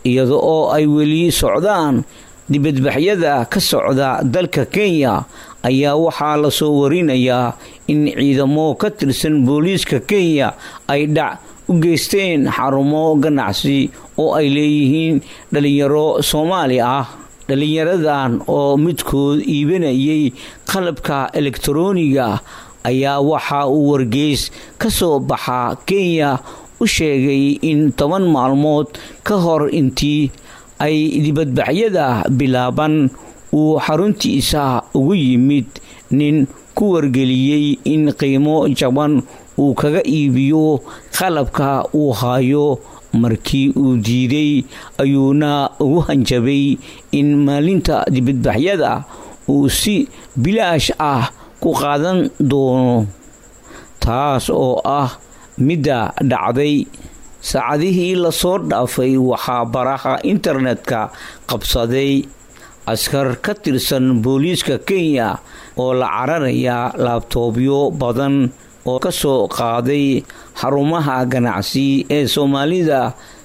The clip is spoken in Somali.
iyada oo ay weli socdaan dibadbaxyada ka socda dalka kenya ayaa waxaa lasoo warinayaa in ciidamo ka tirsan booliiska kenya ay dhac u geysteen xarumo ganacsi oo ay leeyihiin dhalinyaro soomaali ah dhalinyaradan oo midkood iibanayay qalabka elektarooniga ayaa waxa uu wargeys ka soo baxa kenya u sheegay in toban maalmood ka hor intii ay dibadbaxyada bilaaban uu xaruntiisa ugu yimid nin ku wargeliyey in qiimo jaban uu kaga iibiyo qalabka uu hayo markii uu diiday ayuuna ugu hanjabay in maalinta dibadbaxyada uu si bilaash ah ku qaadan doono taas oo ah midda dhacday saacadihii lasoo dhaafay waxaa baraha internetka qabsaday askar ka tirsan booliiska kenya oo la cararaya laabtoobyo badan oo ka soo qaaday xarumaha ganacsi ee soomaalida